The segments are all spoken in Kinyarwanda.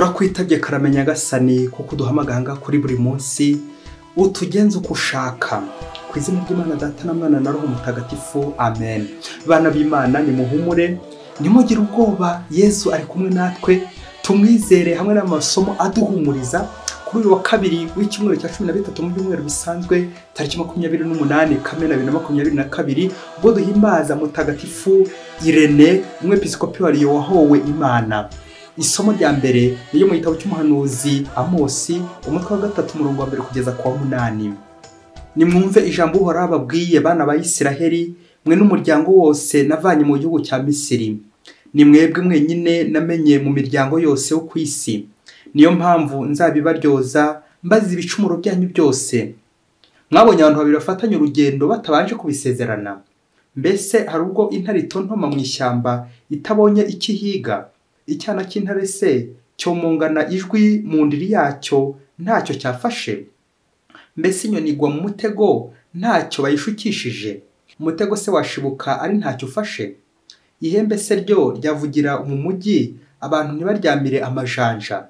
turakwitabye karamenya gasani kuko uduha amaganga kuri buri munsi utugenza uko ushaka ku izina ry'imana data na mwana na roho mutagatifu amen bana b'imana nimuhumure ntimugire ubwoba yesu ari kumwe natwe tumwizere hamwe n'amasomo aduhumuriza kuri uyu wa kabiri w'icyumweru cya cumi na bitatu mu byumweru bisanzwe tariki makumyabiri n'umunani kamena bibiri na makumyabiri na kabiri ubwo duhimbaza mutagatifu irene umwepisikopi wariyo wahowe imana isomo rya mbere ryo mu gitabo cy'umuhanuzi amosi umutwe wa gatatu umurongo wa mbere kugeza ku wa munani nimwumve ijambo uhoraho babwiye bana ba isiraheli mwe n'umuryango wose navanye mu gihugu cya misiri ni mwebwe mwenyine namenye mu miryango yose yo ku isi niyo mpamvu nzabibaryoza mbazi ibicumuro byanyu byose mwabonye abantu babiri bafatanye urugendo batabanje kubisezerana mbese hari ubwo intare itontoma mu ishyamba itabonye icyo ihiga icyana cy'intare se cyomongana ijwi mu ndiri yacyo ntacyo cyafashe mbese inyoni igwa mu mutego ntacyo bayishukishije umutego se washibuka ari ntacyo ufashe ihembe se ryo ryavugira mu mujyi abantu ntibaryamire amajanja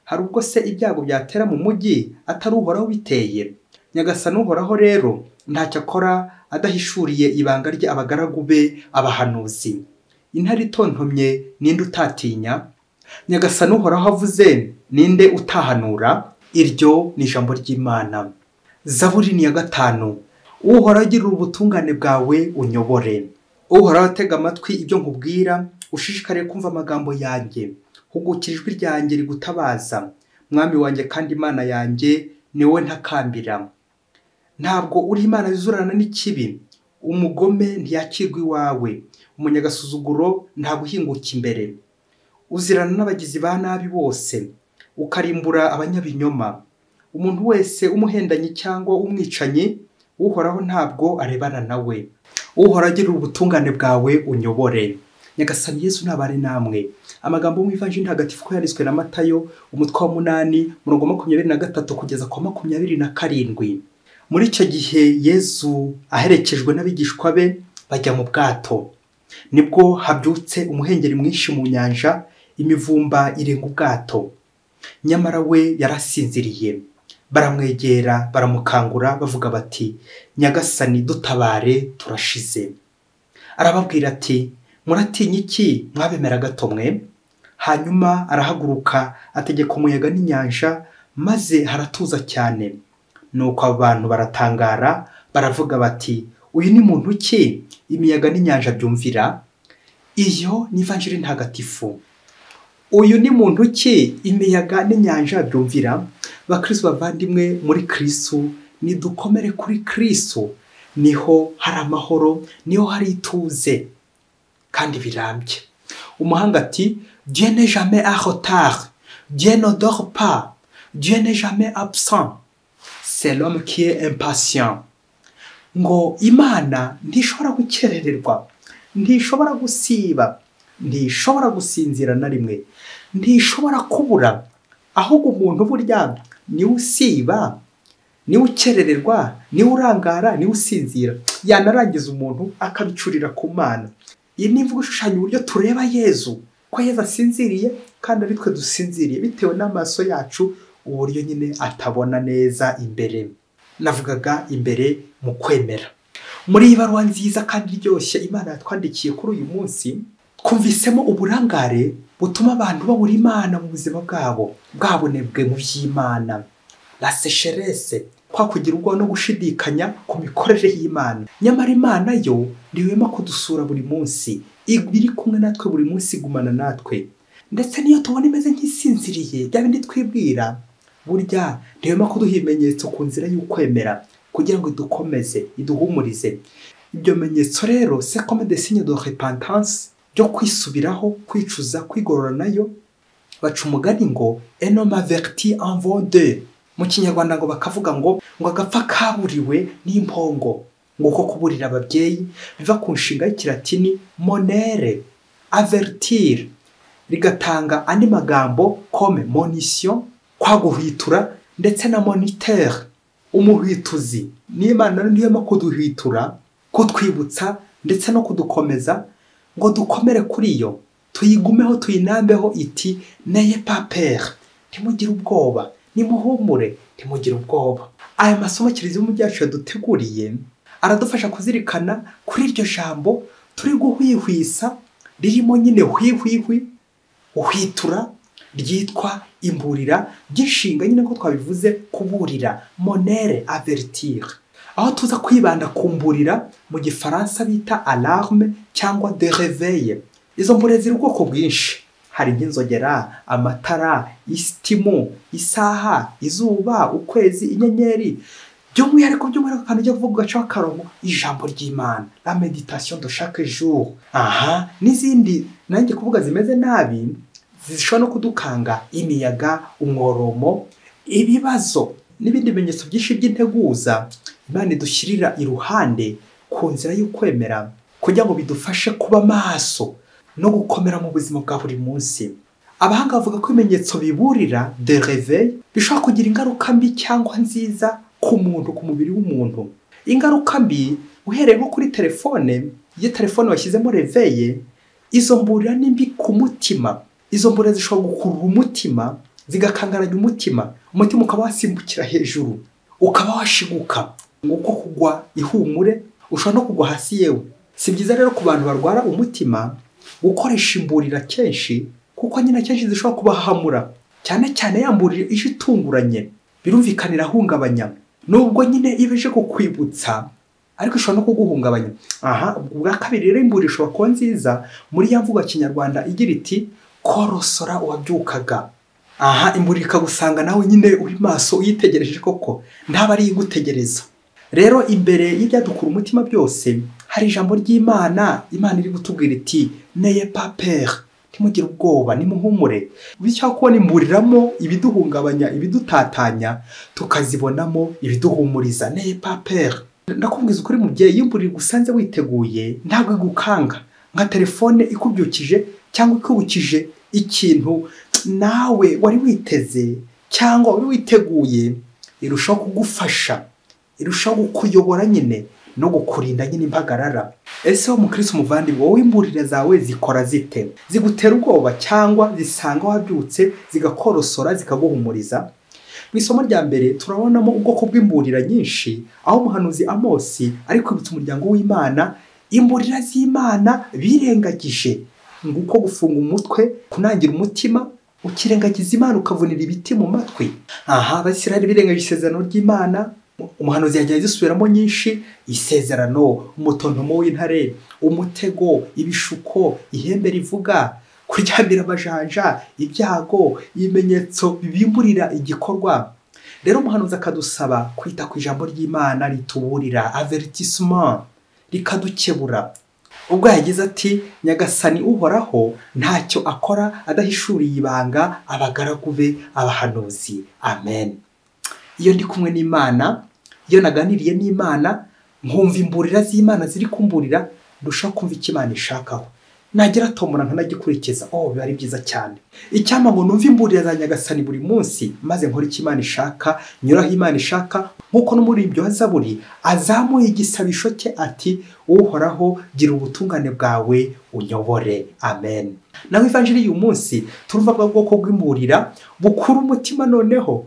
hari ubwo se ibyago byatera mu mujyi atari uhoraho biteye nyagasani uhoraho rero ntacyo akora adahishuriye ibanga rye abagaragu be abahanuzi intare itontomye ninde utatinya nyagasani uhoraho avuze ninde utahanura iryo ni ijambo ry'imana zaburi ni iya gatanu uhoraho agirira ubutungane bwawe unyobore uhoraho atega amatwi ibyo nkubwira ushishikariye kumva amagambo yanjye hugukira ijwi ryanjye rigutabaza mwami wanjye kandi imana yanjye ni wowe ntakambira ntabwo uri imana yuzurana n'ikibi umugome ntiyakirwa iwawe umunyagasuzuguro ntabwo uhinguka imbere uzirana n'abagizi ba nabi bose ukarimbura abanyabinyoma umuntu wese umuhendanye cyangwa umwicanyi uhoraho ntabwo arebana nawe uhora agira ubutungane bwawe unyobore nyagasani yesu ntabare namwe amagambo y'ivanjiri ntagatifu ko yanditswe na matayo umutwe wa munani murongo makumyabiri na gatatu kugeza ku makumyabiri na karindwi muri icyo gihe yesu aherekejwe n'abigishwa be bajya mu bwato nibwo habyutse umuhengeri mwinshi mu nyanja imivumba irenga ubwato nyamara we yarasinziriye baramwegera baramukangura bavuga bati nyagasani dutabare turashize arababwira ati muratinya iki mwabemera gato mwe hanyuma arahaguruka ategeka umuyaga n'inyanja maze haratuza cyane nuko abo bantu baratangara baravuga bati uyu ni muntu ki imiyaga n'inyanja byumvira iyo ni ivanjiri ntagatifu uyu ni muntu ki imiyaga n'inyanja byumvira bakristo bavandimwe muri kristo nidukomere kuri kristo niho hari amahoro niho hari ituze kandi birambye umuhanga ati dieu ne jamais en retard dieu ne dort pas dieu ne jamais absent c'est l'homme qui est impatient ngo imana ntishobora gukerererwa ntishobora gusiba ntishobora gusinzira na rimwe ntishobora kubura ahubwo umuntu burya niwe usiba niwe ukerererwa niwe urangara niwe usinzira yanarangiza umuntu akabicurira ku mana iyi ni imvugo ishushanya uburyo tureba yezu ko yezu asinziriye kandi ari twe dusinziriye bitewe n'amaso yacu uburyo nyine atabona neza imbere navugaga imbere mu kwemera muri iyi baruwa nziza kandi iryoshye imana yatwandikiye kuri uyu munsi twumvisemo uburangare butuma abantu babura imana mu buzima bwabo bwabonebwe mu by'imana la sécheresse kwa kugira ubwoba no gushidikanya ku mikorere y'imana nyamara imana yo ntihwema kudusura buri munsi iri kumwe natwe buri munsi igumana natwe ndetse n'iyo tubona imeze nk'isinziriye bya bindi twibwira burya ntihema kuduha ibimenyetso ku nzira y'ukwemera kugira ngo idukomeze iduhumurize ibyo bimenyetso rero sekome de signe de repentance byo kwisubiraho kwicuza kwigorora nayo baca umugani ngo enoma verti en vode mu kinyarwanda ngo bakavuga ngo ngo agapfa kaburiwe n'impongo ngo uko kuburira ababyeyi biva ku nshinga y'ikiratini monere avertire rigatanga andi magambo comme monisiyo kwa guhwitura ndetse na monitere umuhwituzi n'imana niyo no kuduhwitura kutwibutsa ndetse no kudukomeza ngo dukomere kuri yo tuyigumeho tuyinambeho iti neye papere ntimugire ubwoba nimuhumure ntimugire ubwoba aya masomo kiliziya byacu yaduteguriye aradufasha kuzirikana kuri iryo jambo turi guhwihwisa ririmo nyine hwihwihwi uhwitura ryitwa imburira ry'inshinga nyine ko twabivuze kuburira monere avertire aho tuza kwibanda ku mburira mu gifaransa bita alarme cyangwa dereveye izo mburira ziri ubwoko bwinshi hari nk'inzogera amatara isitimu isaha izuba ukwezi inyenyeri by'umwihariko by'umwihariko akantu ujya kuvuga ugaca akarongo ijambo ry'imana la meditation de chaque jour aha n'izindi nanjye kuvuga zimeze nabi zishobora no kudukanga imiyaga umworomo ibibazo n'ibindi bimenyetso byinshi by'integuza imana idushyirira iruhande ku nzira y'ukwemera kugira ngo bidufashe kuba maso no gukomera mu buzima bwa buri munsi abahanga bavuga ko ibimenyetso biburira de réveil bishobora kugira ingaruka mbi cyangwa nziza ku muntu ku mubiri w'umuntu ingaruka mbi uhereye nko kuri telefone iyo telefone washyizemo reveye izo mburira ni mbi ku mutima izo mburira zishobora gukurura umutima zigakangaranya umutima umutima ukaba wasimbukira hejuru ukaba washiguka nguko kugwa ihumure ushobora no kugwa hasi yewe si byiza rero ku bantu barwara umutima gukoresha imburira kenshi kuko nyine akenshi zishobora kubahamura cyane cyane yamburira ije itunguranye birumvikana irahungabanya nubwo nyine iba ije kukwibutsa ariko ishobora no kuguhungabanya aha ubwa kabiri rero imburira ishobora kuba nziza muri ya mvugo kinyarwanda igira iti korosora uwabyukaga aha imburira ikagusanga nawe nyine uri maso uyitegereje koko ntabwo ari igutegereza rero imbere y'ibyadukura umutima byose hari ijambo ry'imana imana iri gutubwira iti neye papere ntimugire ubwoba nimuhumure bityo kubona imburiramo ibiduhungabanya ibidutatanya tukazibonamo ibiduhumuriza neye papere ndakubwiza ukuri mubyeyi imburira usanze witeguye ntabwo igukanga nka telefone ikubyukije cyangwa ikubukije ikintu nawe wari witeze cyangwa wari witeguye irushaho kugufasha irushaho kukuyobora nyine no gukurinda nyine impagarara ese wo mukirisi umuvandimwe wowe imburire zawe zikora zite zigutera ubwoba cyangwa zisanga wabyutse zigakorosora zikaguhumuriza mu isomo rya mbere turabonamo ubwoko bw'imburira nyinshi aho umuhanuzi amosi ari kwibutsa umuryango w'imana imburira z'imana birengagije nguko gufunga umutwe kunangira umutima ukirengagiza imana ukavunira ibiti mu matwi aha abasirari birengagije isezerano ry'imana umuhanuzi yagiye azisubiramo nyinshi isezerano umutontomo w'intare umutego ibishuko ihembe rivuga kuryamira amajanja ibyago ibimenyetso bibimburira igikorwa rero umuhanuzi akadusaba kwita ku ijambo ry'imana rituburira avertisement rikadukebura ubwo yagize ati nyagasani uhoraho ntacyo akora adahishuriye ibanga abagaragu be abahanuzi amen iyo ndi kumwe n'imana iyo naganiriye n'imana nkumva imburira z'imana ziri kumburira ndushaho kumva icyo imana ishakaho nagira tomora nkanagikurikiza oh biba ari byiza cyane icyampa ngo numve imburira za nyagasani buri munsi maze nkore icyo imana ishaka nyuraho imana ishaka nk'uko no muri ibyo hazaburi azamuye igisabisho cye ati uhoraho gira ubutungane bwawe unyobore amen nawe ivanjiri y'uyu munsi turumva bwa bwoko bw'imburira bukura umutima noneho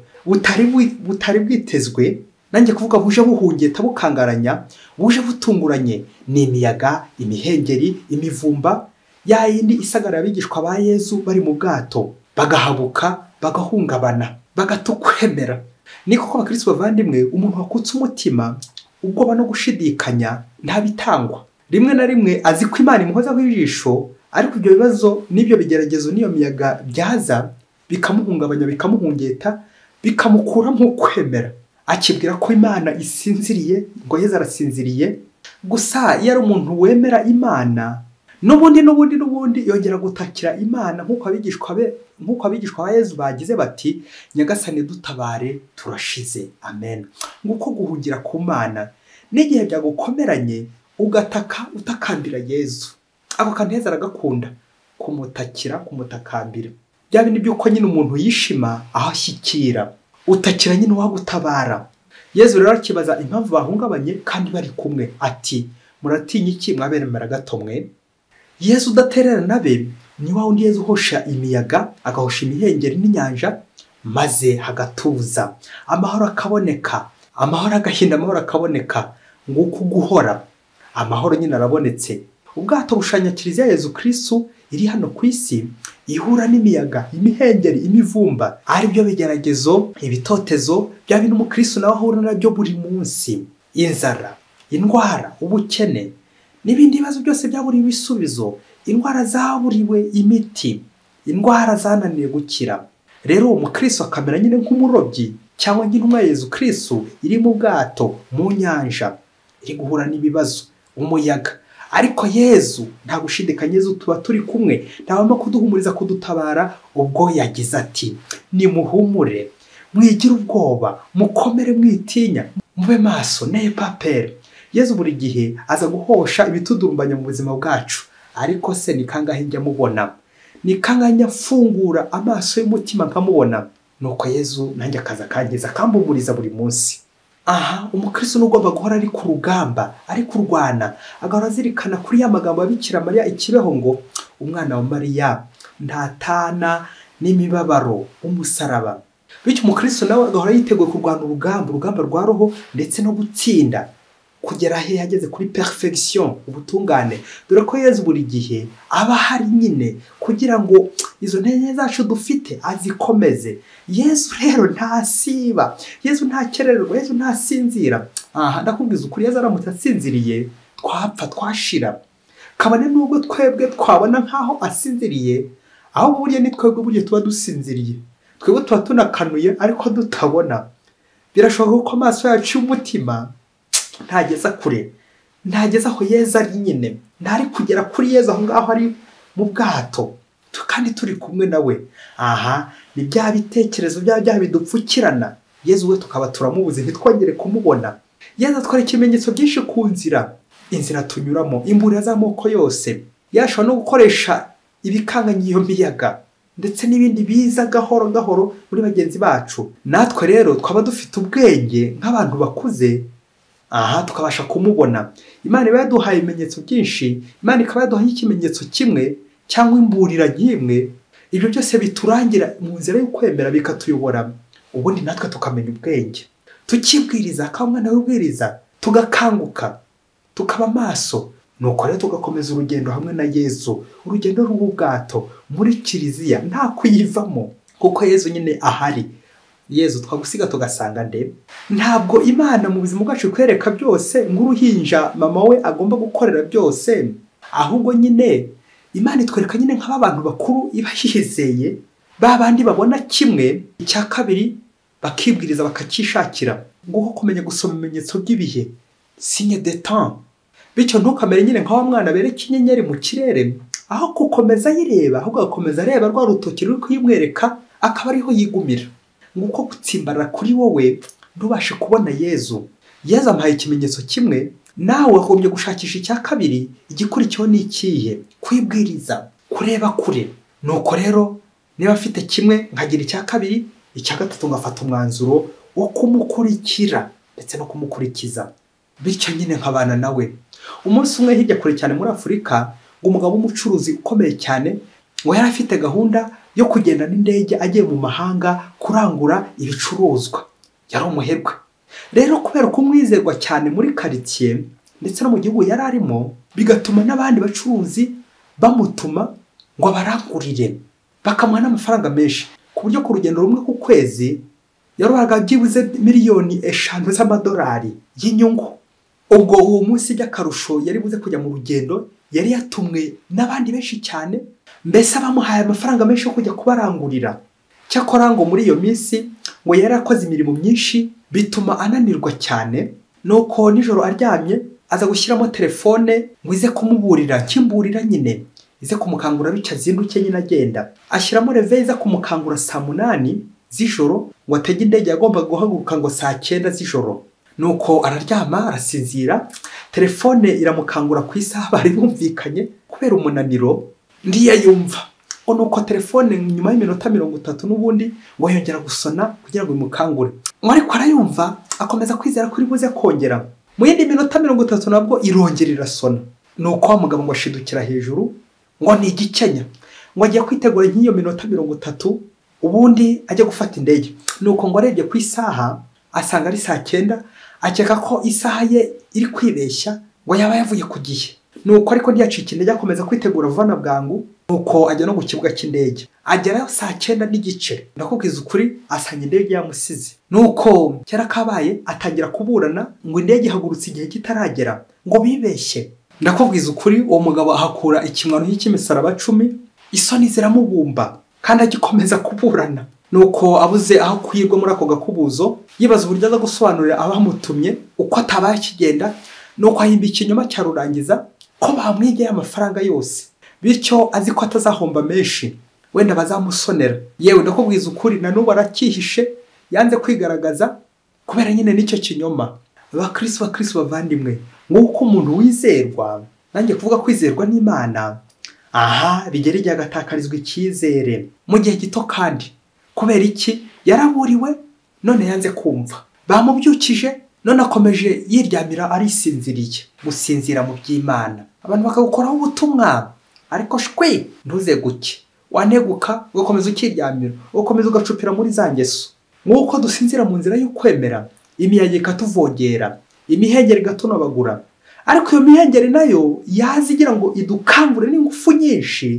butari bwitezwe nanjye kuvuga buje buhungeta bukangaranya buje butunguranye ni imiyaga imihengeri imivumba ya yindi isagarara abigishwa ba yezu bari mu bwato bagahabuka bagahungabana bagatukwemera ni koko abakirisitu bavandimwe umuntu wakutse umutima ubwoba no gushidikanya ntabitangwa rimwe na rimwe azi ko imana imuhozaho ijisho ariko ibyo bibazo n'ibyo bigeragezo n'iyo miyaga byaza bikamuhungabanya bikamuhungeta bikamukura mu kwemera akibwira ko imana isinziriye ngo yeze arasinziriye gusa iyo ari umuntu wemera imana n'ubundi n'ubundi n'ubundi yongera gutakira imana nk'uko abigishwa be nk'uko abigishwa ba yezu bagize bati nyagasane dutabare turashize amen nguko guhungira ku mana n'igihe byagukomeranye ugataka utakambira yezu ako kantu heza aragakunda kumutakira kumutakambira bya bindi by'uko nyine umuntu yishima aho ashyikira utakira nyine uwagutabara yezu rero akibaza impamvu bahungabanye kandi bari kumwe ati muratinya iki mwabera gato mwe yezu udatererana be ni wa wundi yeza uhosha imiyaga agahosha imihengeri n'inyanja maze hagatuza amahoro akaboneka amahoro agahinda amahoro akaboneka nguko guhora amahoro nyine arabonetse ubwato bushanya kiliziya yezu kirisitu iri hano ku isi ihura n'imiyaga imihengeri imivumba aribyo bigeragezo ibitotezo bya bintu umukirisitu nawe ahura nabyo buri munsi inzara indwara ubukene n'ibindi bibazo byose byaburiwe ibisubizo indwara zaburiwe imiti indwara zananiwe gukira rero uwo mukristo akamera nyine nk'umurobyi cyangwa nk'intumwa yezu kirisitu iri mu bwato mu nyanja iri guhura n'ibibazo umuyaga ariko yezu nta gushidikanya yezu tuba turi kumwe ntabamo kuduhumuriza kudutabara ubwo yagize ati nimuhumure mwigire ubwoba mukomere mwitinya mube maso ne papere yezu buri gihe aza guhosha ibitudumbanya mu buzima bwacu ariko se ni kangahe njya mubona ni kangahe njya mfungura amaso y'umutima nkamubona nuko yezu nanjye akaza akangiza akambumuriza buri munsi aha umukristo ugomba guhora ari ku rugamba ari kurwana agahora azirikana kuri ya magambo ya Bikira mariya ikibeho ngo umwana wa mariya ntatana n'imibabaro umusaraba bityo umukristo nawe agahora yiteguye kurwana urugamba urugamba rwa roho ndetse no gutsinda kugera he yageze kuri perfection ubutungane dore ko yezu buri gihe aba ahari nyine kugira ngo izo ntege zacu dufite azikomeze yezu rero ntasiba yezu ntakererwa yezu ntasinzira aha ndakubwiza ukuri yezu aramutse asinziriye twapfa twashira kabone n'ubwo twebwe twabona nk'aho asinziriye ahubwo burya ni twebwe burya tuba dusinziriye twebwe tuba tunakanuye ariko dutabona birashoboka ko amaso yacu y'umutima ntageza kure ntageza aho yeza ari nyine ntari kugera kuri yeza aho ngaho ari mu bwato kandi turi kumwe nawe aha ni bya bitekerezo bya bya bidupfukirana yeza we tukaba turamubuze ntitwongere kumubona yeza twari ikimenyetso byinshi ku nzira inzira tunyuramo imburira z'amoko yose yashobora no gukoresha ibikanganya iyo miyaga ndetse n'ibindi biza gahoro gahoro muri bagenzi bacu natwe rero twaba dufite ubwenge nk'abantu bakuze aha tukabasha kumubona imana iba yaduhaye ibimenyetso byinshi imana ikaba yaduhaye ikimenyetso kimwe cyangwa imburira nk'imwe ibyo byose biturangira mu nzira yo kwemera bikatuyobora ubundi natwe tukamenya ubwenge tukibwiriza akamwana wibwiriza tugakanguka tukaba amaso nuko rero tugakomeza urugendo hamwe na yezu urugendo rw'ubwato muri kiliziya nta kuyivamo kuko yezu nyine ahari yezu twagusiga tugasanga nde ntabwo imana mu buzima bwacu ikwereka byose nk'uruhinja mama we agomba gukorera byose ahubwo nyine imana itwereka nyine nk'aba bantu bakuru iba yizeye ba bandi babona kimwe icya kabiri bakibwiriza bakacyishakira nguko kumenya gusoma ibimenyetso by'ibihe sinye de temps bityo ntukamere nyine nk'aho mwana bereka inyenyeri mu kirere aho gukomeza ayireba ahubwo agakomeza areba rwa rutoki ruri kuyimwereka akaba ariho yigumira nguko gutsimbarara kuri wowe ntubashe kubona yezu yezu amuhaye ikimenyetso kimwe nawe wagombye gushakisha icya kabiri igikurikiyeho ni ikihe kwibwiriza kureba kure nuko rero niba afite kimwe nkagira icya kabiri icya gatatu ngafata umwanzuro wo kumukurikira ndetse no kumukurikiza bityo nyine nkabana nawe umunsi umwe hirya kure cyane muri afurika ngo umugabo w'umucuruzi ukomeye cyane ngo yari afite gahunda yo kugenda n'indege agiye mu mahanga kurangura ibicuruzwa yari umuherwe rero kubera ko umwizerwa cyane muri karitsiye ndetse no mu gihugu yari arimo bigatuma n'abandi bacuruzi bamutuma ngo abarangurire bakamuha n'amafaranga menshi ku buryo ku rugendo rumwe ku kwezi yaroraga byibuze miliyoni eshanu z'amadolari y'inyungu ubwo uwo munsi by'akarusho yari buze kujya mu rugendo yari yatumwe n'abandi benshi cyane mbese abamuhaye amafaranga menshi yo kujya kubarangurira cyakora ngo muri iyo minsi ngo yari akoze imirimo myinshi bituma ananirwa cyane nuko nijoro aryamye aza gushyiramo telefone ngo ize kumuburira nk'imburira nyine ize kumukangura bityo azinduke nyine agenda ashyiramo reveyi iza kumukangura saa munani z'ijoro ngo atege indege yagombaga guhaguruka ngo saa cyenda z'ijoro nuko araryama arasinzira telefone iramukangura ku isaha bari bumvikanye kubera umunaniro yumva nuko telefone nyuma y'iminota mirongo itatu n'ubundi ngo yongera gusona kugira ngo imukangure ariko arayumva akomeza kwizera ko iri buze kongera mu yindi minota mirongo itatu nabwo irongera irasona ni uko wa mugabo ngo ashidukira hejuru ngo ni igikenya ngo ajya kwitegura nk'iyo minota mirongo itatu ubundi ajya gufata indege ni uko ngo arebye ku isaha asanga ari saa cyenda akeka ko isaha ye iri kwibeshya ngo yaba yavuye ku gihe ni uko ariko ntiyacike indege akomeza kwitegura vuba na bwangu nuko ajya no ku kibuga cy'indege agerayo saa cyenda n'igice ndakubwiza ukuri asanga indege yamusize nuko kera kabaye atangira kuburana ngo indege ihagurutse igihe kitaragera ngo bibeshye ndakubwiza ukuri uwo mugabo ahakura ikimwaro cy'imisaraba cumi isoni ziramubumba kandi agikomeza kuburana nuko abuze aho kwirwa muri ako gakubuzo yibaza uburyo aza gusobanurira abamutumye uko atabaye akigenda nuko ahimba ikinyoma cya rurangiza ko bamwigeye amafaranga yose bityo azi ko atazahomba menshi wenda bazamusonera yewe ndakubwiza ukuri na n'ubu arakihishe yanze kwigaragaza kubera nyine n'icyo kinyoma bakirisi bakirisi bavandimwe nk'uko umuntu wizerwa nanjye kuvuga kwizerwa n'imana aha bigera igihe agatakarizwa icyizere mu gihe gito kandi kubera iki yaraburiwe none yanze kumva bamubyukije none akomeje yiryamira arisinziriye gusinzira mu by'imana abantu bakagukoraho ubutumwa ariko shwe ntuze guke waneguka ugakomeza ukiryamira ugakomeza ugacupira muri za ngeso nk'uko dusinzira mu nzira y'ukwemera imiyaga ikatuvogera imihengeri igatunabagura ariko iyo mihengeri nayo yaza igira ngo idukangure n'ingufu nyinshi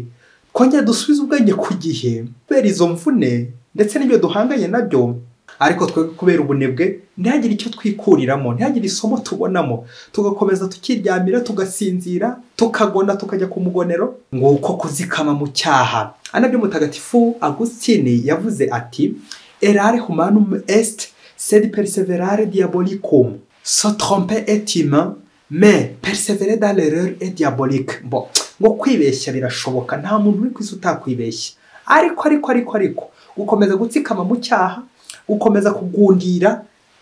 twongera dusubize ubwenge ku gihe kubera izo mvune ndetse n'ibyo duhanganye nabyo ariko twe kubera ubunebwe ntihagire icyo twikuriramo ntihagire isomo tubonamo tugakomeza tukiryamira tugasinzira tukagona tukajya ku mugonero nguko kuzikama mu cyaha anabyo mutagatifu agusitini yavuze ati erare humanum est sed perseverare diabolicum so trompe et humain mais persevere dans l'erreur et diabolique bo ngo kwibeshya birashoboka nta muntu uri ku isi utakwibeshya ariko ariko ariko ariko gukomeza gutsikama mu cyaha gukomeza kugundira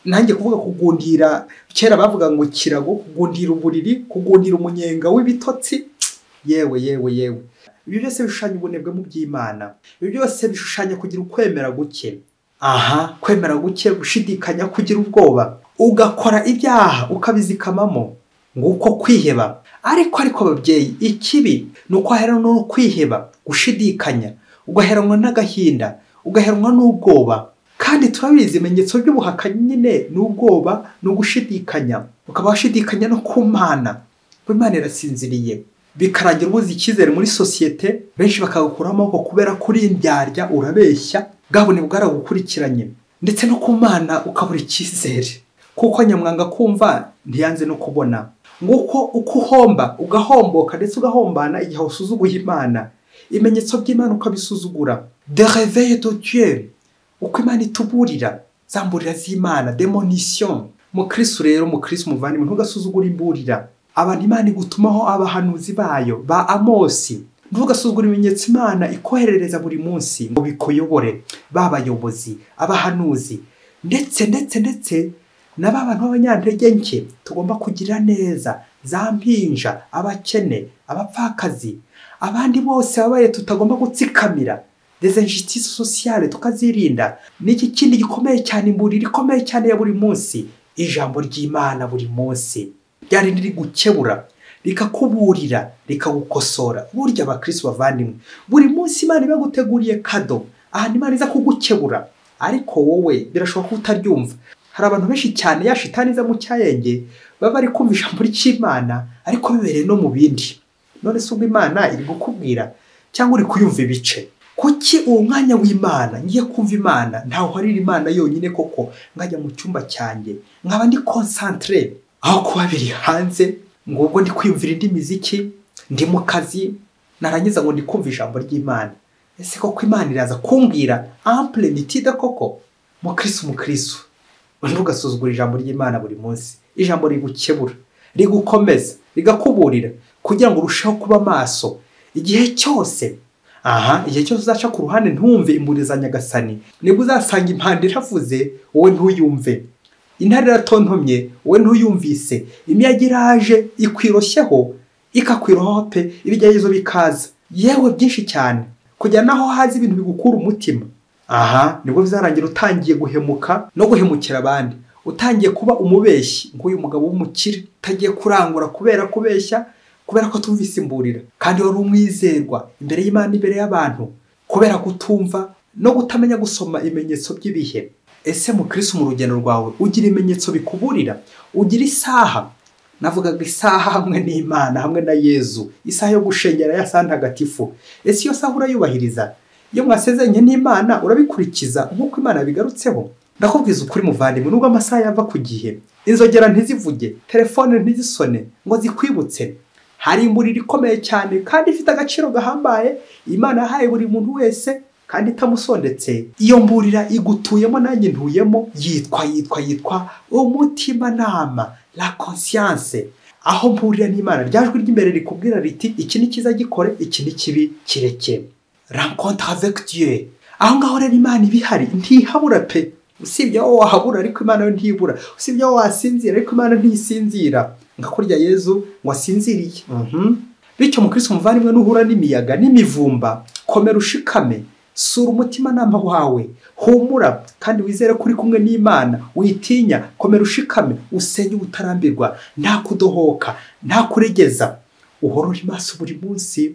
nanjye kuvuga kugundira kera bavuga ngo kirago kugundira uburiri kugundira umunyenga w'ibitotsi yewe yewe yewe ibi byose bishushanya ubunebwe mu by'imana ibi byose bishushanya kugira ukwemera guke aha kwemera guke gushidikanya kugira ubwoba ugakora ibyaha ukabizikamamo nguko kwiheba ariko ariko ababyeyi ikibi ni uko haheranwa no kwiheba gushidikanya ugaheranwa n'agahinda ugaheranwa n'ubwoba kandi turabizi ibimenyetso by'ubuhakanyi nyine ni ubwoba ni ugushidikanya ukaba washidikanya no ku mana imana irasinziriye bikarangira ubuze icyizere muri sosiyete benshi bakagukuraho amaboko kubera kuri indyarya urabeshya bwabone bwaragukurikiranye ndetse no ku mana ukabura icyizere kuko nyamwanga kumva ntiyanze no kubona nguko uko uhomba ugahomboka ndetse ugahombana igihe usuzuguye imana ibimenyetso by'imana ukabisuzugura dereveye dotiyeri uko imana ituburira za mburira z'imana demonisiyo mukirisitu rero mukirisitu muvandimwe ntugasuzugure imburira abantu imana igutumaho abahanuzi bayo ba amosi ntugasuzugure ibimenyetso imana ikoherereza buri munsi ngo bikuyobore babayobozi abahanuzi ndetse ndetse ndetse na ba bantu b'abanyantege nke tugomba kugira neza za mpinja abakene abapfakazi abandi bose babaye tutagomba gutsikamira izi inshuti sosiyale tukazirinda n'iki kindi gikomeye cyane imburira ikomeye cyane ya buri munsi ijambo ry'imana buri munsi ryari riri gukebura rikakuburira rikagukosora burya abakirisi bavandimwe buri munsi imana ibaguteguriye kado ahantu imana iza kugukebura ariko wowe birashoboka ko utaryumva hari abantu benshi cyane yashitani iza mu cyayenge baba bari kumva ijambo ry'imana ariko bibereye no mu bindi none se ubwo imana iri gukubwira cyangwa uri kuyumva ibice kuki uwo mwanya w'imana ngiye kumva imana ntawe uharira imana yonyine koko ngajya mu cyumba cyanjye nkaba ndi konsantere aho kuba biri hanze ngo ubwo ndi kwiyumvira indi miziki ndi mu kazi narangiza ngo ndi kumva ijambo ry'imana ese koko imana iraza kumbwira ampure nitida koko mukirisu mukirisu ntugasuzugura ijambo ry'imana buri munsi ijambo rigukebura rigukomeza rigakuburira kugira ngo urusheho kuba maso igihe cyose aha igihe cyose uzaca ku ruhande ntumve imburi za nyagasani nibwo uzasanga impande iravuze wowe ntuyumve intare iratontomye wowe ntuyumvise imiyaga iraje ikwiroshyeho ikakwirohaho pe ibigeragezo bikaza yewe byinshi cyane kujya naho hazi ibintu bigukura umutima aha nibwo bizarangira utangiye guhemuka no guhemukira abandi utangiye kuba umubeshyi nk'uyu mugabo w'umukire utagiye kurangura kubera kubeshya kubera ko tumvise imburira kandi wari umwizerwa imbere y'imana imbere y'abantu kubera kutumva no kutamenya gusoma ibimenyetso by'ibihe ese mu kirisi mu rugendo rwawe ugira ibimenyetso bikuburira ugira isaha navugaga isaha hamwe n'imana hamwe na yezu isaha yo gushengera ya saa ntagatifu ese iyo saha urayubahiriza iyo mwasezeranye n'imana urabikurikiza nk'uko imana bigarutseho ndakubwiza ukuri muvandimwe nubwo amasaha yava ku gihe inzogera ntizivuge telefone ntizisone ngo zikwibutse hari imburiro ikomeye cyane kandi ifite agaciro gahambaye imana yahaye buri muntu wese kandi itamusondetse iyo mburira igutuyemo nanjye ntuyemo yitwa yitwa yitwa umutimanama la conscience aho mburira n'imana ryajwi ry'imbere rikubwira riti iki ni cyiza gikore iki ni kibi kireke rencontre avec Dieu aho ngaho rero imana iba ihari ntihabura pe usibye aho wahabura ariko imana yo ntibura usibye aho wasinzira ariko imana ntisinzira nka kurya yezu wasinziriye bityo umukristo umuvandimwe nuhura n'imiyaga n'imivumba komera ushikame sura umutimanama wawe humura kandi wizere ko uri kumwe n'imana witinya komera ushikame usenye ubutarambirwa nta kudohoka nta kuregeza uhorore amaso buri munsi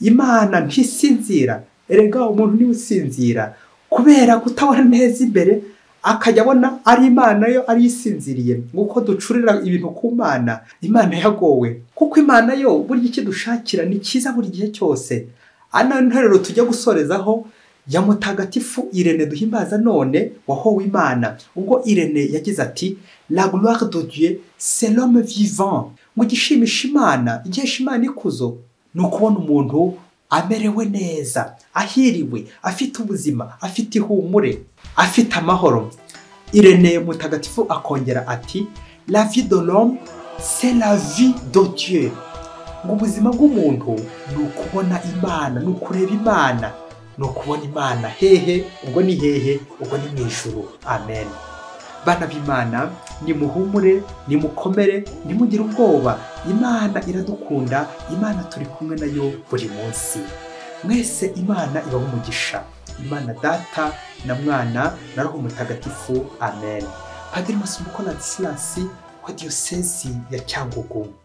imana ntisinzira erega umuntu niwe usinzira kubera kutabona neza imbere akajya abona ari imana yo ari isinziriye nk'uko ducurira ibintu ku mana imana yagowe kuko imana yo burya ikidushakira ni cyiza buri gihe cyose ana nteruro tujya gusorezaho ya mutagatifu irene duhimbaza none wahowe imana ubwo irene yagize ati la gloire de dieu c'est l'homme vivant ngo igishimisha imana igihesha imana ikuzo ni ukubona umuntu amerewe neza ahiriwe afite ubuzima afite ihumure afite amahoro irene mutagatifu akongera ati la vie de l'homme c'est la vie de Dieu ngo ubuzima bw'umuntu ni ukubona imana ni ukureba imana ni ukubona imana hehe ubwo ni hehe ubwo ni mu ijuru amen bana b'imana nimuhumure nimukomere nimugire ubwoba imana iradukunda imana turi kumwe nayo buri munsi mwese imana ibaho umugisha imana data na mwana na roho mutagatifu amen padiri masumbuko na silasi wa diyosezi ya cyangugu